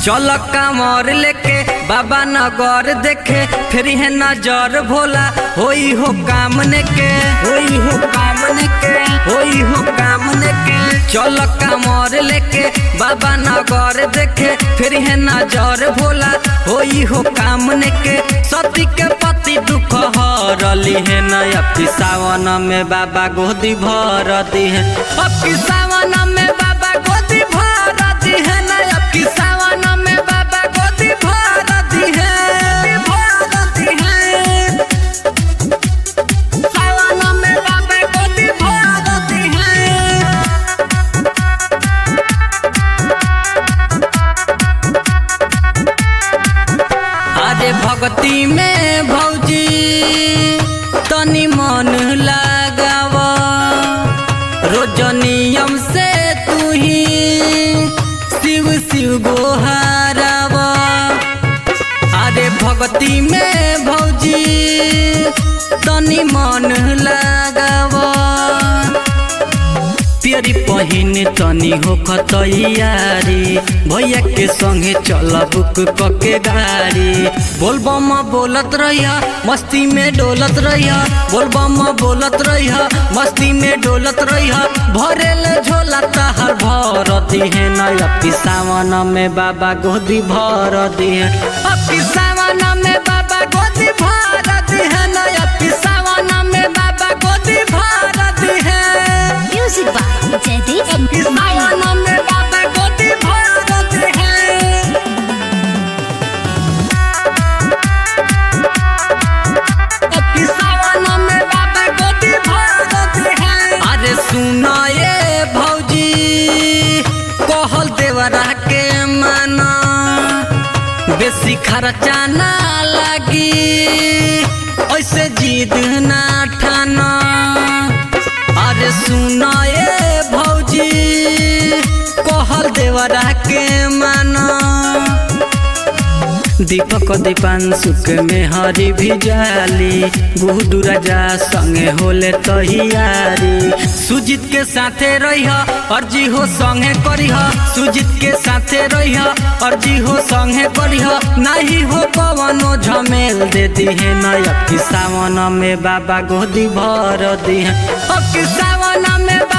चल कामर लेके बाबा नगर देखे फिर है नजर भोला होई हो काम के होई हो काम के होई हो काम के चल कामर लेके बाबा नगर देखे फिर है नजर भोला होई हो काम के सती के पति दुख हरली है न अब सावन में बाबा गोदी भर दी है अब सावन में बाबा गोदी भर दी है न अब सावन में बाबा गोदी भर दी है भर दी है सावन में बाबा गोदी भर दी है अरे भक्ति में भौजी तनी मन लगाव रोज नियम से तू ही शिव शिव गोहाराव अरे भक्ति में भौजी तनी मन लगाव पियरी पहिन तनी हो खतैयारी भैया के संगे चल बुक कके गाड़ी बोलबम बोलत रहिया मस्ती में डोलत रहिया बोलबम बोलत रहिया मस्ती में डोलत रहिया भरेल झोला तहर भर दिहे न अपी सावन में बाबा गोदी भर दिहे अपी सावन में बाबा गोदी भर दिहे न अपी सावन में बाबा गोदी भर दिहे Music by Jaideep is Mahi. सावन में बाबा गोदी भर दिहे अपनी सावन में बाबा गोदी भर दिहे अरे सुना ये भौजी कहल देवरा के माना बेसी खर्चा ना लगी ऐसे जिद ना ठाना अरे सुना ये भौजी कहल देवरा के माना दीपक दीपांशु के में हरी भी जाली गुडू राजा संगे होले तहियारी सुजीत के साथे रहिह अर्जी हो संगे करिह सुजीत के साथे रहिह अर्जी हो संगे करिह नाही हो पवनो झमेल दे दिहे नय अब की सावन में बाबा गोदी भर दिहे अब की सावन में